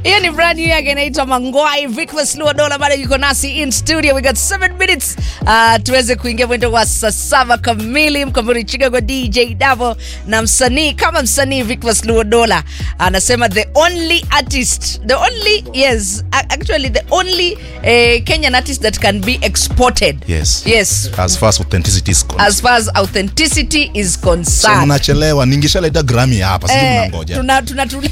hiyo ni brand new yake inaitwa mangwai vicmas luadola bado yuko nasi in studio we got 7 minutes uh, tuweze kuingia mwendo wa saa saba kamili mkamburi chicago dj davo na msanii kama msanii vicmas luadola anasema the only artist the only yes a- actually the only uh, kenyan artist that can be exported Yes. yes as far as authenticity is concerned. as far as authenticity is So concerned mnachelewa ningeshaleta grami hapa sijui Eh, mnangoja tuna, tuna, tuna,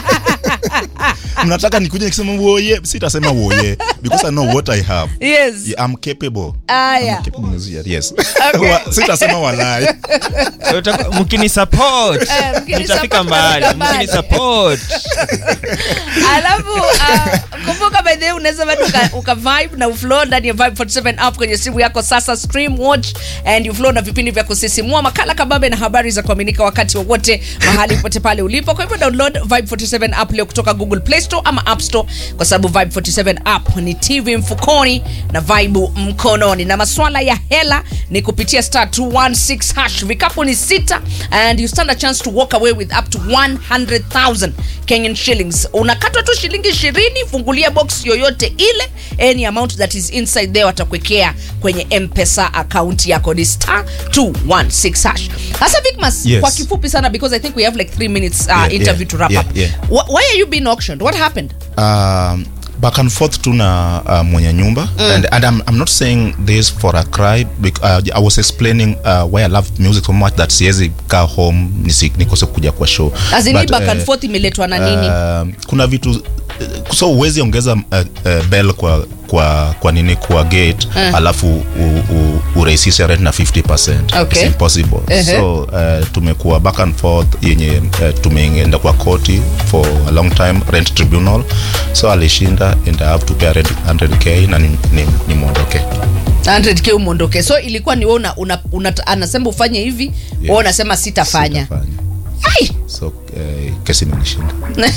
mnataka nikuje nikisema woye sitasema woye because i know what i have yes Yeah, i'm capable Aya. I'm capable musician, yes Okay. Wa- sitasema walai So, utaka- mkini support Eh, mkini nitafika support, mbali tutafika mbali. mkini support alafu uh, kumbuka by the way unaweza bado uka, uka vibe na uflow ndani ya vibe 47 app kwenye simu yako sasa stream watch and you flow na vipindi vya kusisimua makala kabambe na habari za kuaminika wakati wowote mahali popote pale ulipo kwa hivyo download vibe 47 app leo kutoka google play store ama app store kwa sababu vibe 47 app ni tv mfukoni na vibe mkononi na maswala ya hela ni kupitia star 216 hash vikapu ni sita and you stand a chance to walk away with up to 100000 kenyan shillings unakatwa tu shilingi ishirini fungulia box yoyote ile any amount that is inside there watakuwekea kwenye mpesa account yako ni star 216 hash sasa vicmas Yes. kwa kifupi sana because i think we have like 3 minutes uh, Yeah, interview yeah, to wrap yeah, up yeah. Wh- why are you being auctioned what happened um, back and forth tu na uh, mwenye nyumba mm. and, and I'm, I'm not saying this for a cry bec- uh, I was explaining uh, why I love music so much that siwezi kaa home nisi, nikose kuja kwa show as in hii But, back and uh, forth imeletwa na nini uh, kuna vitu uh, so uwezi ongeza uh, uh, bell kwa kwa kwa nini kwa gate Eh. alafu u- u- urahisishe rent na 50 Okay. It's impossible Ehe. so uh, tumekuwa back and forth yenye uh, tumeenda kwa koti for a long time rent tribunal so alishinda and I have to pay rent 100k na ni, ni, ni mwondoke 100k umwondoke so ilikuwa ni wewe una, una, una, anasema ufanye hivi yes. wewe unasema sitafanya Sitafanya. Ai! so uh, kesi imenishinda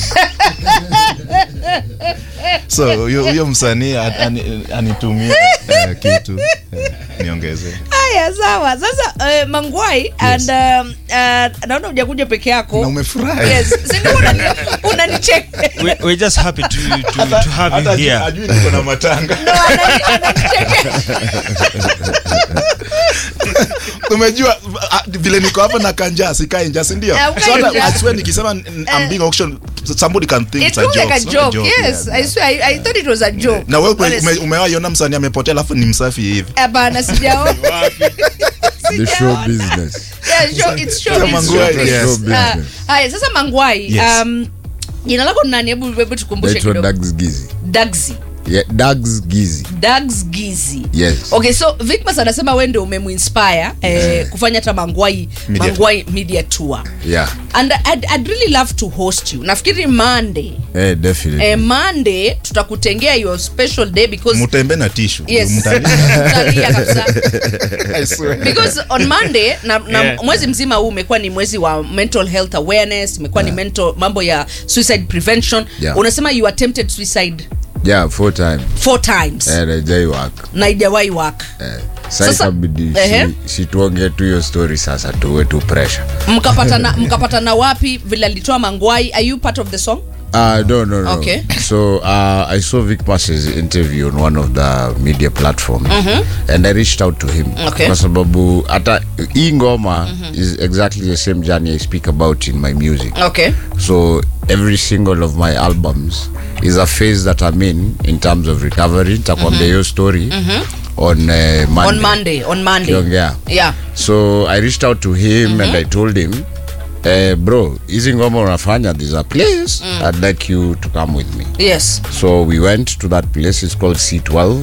so huyo huyo msanii an- ani- anitumie uh, kitu uh, niongeze haya sawa sasa uh, mangwai and um, uh, naona ujakuja peke yako na umefurahi yes sindio unani- unanicheka we, we're just happy to, to, to have you Hata here ajui niko na matanga No, anani- ananicheka umejua ah, vile niko hapa na kanja sikai nja sindio Eh, ukai so hata njaa. I swear nikisema n- I'm being auctioned somebody can think it it's a looks joke like a It's not joke yes yeah. i swear I, i thought it was a joke na wewe ume- Honestly. ume- umewaiona msanii amepotea alafu ni msafi hivi hapana sijaona the show business Yeah, show- it's show Sasa business, Mangwai, show yes. business. Ah, business. haya sasa mangwai Yes. um, jina lako ni nani hebu hebu tukumbushe naitwa kidogo dags gizi dagzi yeah, dags gizi dags gizi yes okay so vicmas anasema we ndio umemuinspire eh, kufanya hata mangwai Media mangwai media tour yeah and I'd, I'd really love to host you nafikiri monday eh, definitely eh, monday tutakutengea your special day because mtembe na tishu yes Mtalia. Tutalia kabisa I swear. because on monday na, na Yeah. mwezi mzima huu umekuwa ni mwezi wa mental health awareness imekuwa ni mental mambo ya suicide prevention Yeah. unasema you attempted suicide yeah four time four times eh, najai work na ijawahi work eh, Sasa- sasa ikabidi Ehe. si, si tuongee tu hiyo story sasa tuwe tu pressure mkapatana mkapatana wapi vile alitoa mangwai are you part of the song Uh, no, no, no. Okay. So uh, I saw Vic Pass's interview on one of the media platforms and I reached out to him Okay. kwa sababu hata hii ngoma is exactly the same journey I speak about in my music. okay So every single of my albums is a phase that I'm in in terms of recovery. Nitakwambia hiyo story on uh, Monday. on monday on monday Kiongea. yeah So I reached out to him and I told him eh, bro hizi ngoma unafanya there's a place I'd like you to come with me yes so we went to that place it's called C12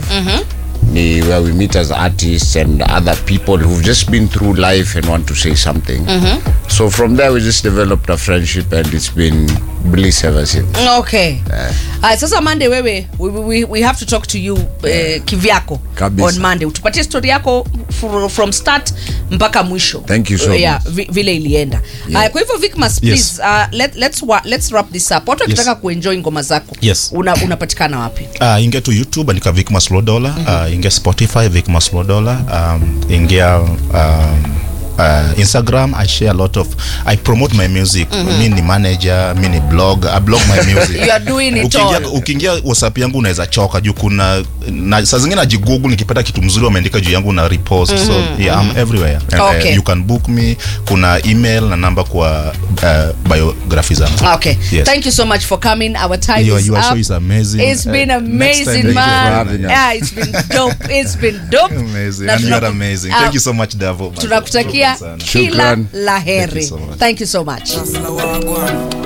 ni where we meet as artists and other people who've just been through life and want to say something so from there we just developed a friendship and it's been bliss ever since okay Aya, sasa monday wewe we, we, we have to talk to you eh, kivyako Kabisa. on monday utupatie story yako fr- from start mpaka mwisho Thank you so yeah, much. vi, vile ilienda Yeah. Aya, kwa hivyo vicmas please uh, let, let's, wa, let's wrap this up watu wakitaka Yes. kuenjoy ngoma zako Yes. una, unapatikana wapi uh, ingia tu youtube andika vicmas lodola uh, ingia spotify vicmas lodola um, ingia um, uh, instagram i share a lot of i promote my music mi ni manager mi ni blog i blog my music You are doing it ukiingia, all. ukiingia whatsapp yangu unaweza choka juu kuna na, saa zingine najigugu nikipata kitu mzuri wameandika juu yangu na repost so yeah, I'm everywhere and, Okay. uh, you can book me kuna email na namba kwa uh, biography zangu Okay. Yes. Thank you so much for coming. Our time Your- is your up. show is amazing. It's Uh, been next time, amazing, thank you for man. having us. Yeah, it's been dope. It's been dope. amazing Na and you are tunaku- amazing Ah, thank you so much Davo Tunakutakia Shukran sana. kila Shukran. la heri. so much. Thank you so much. Hustler wagwan.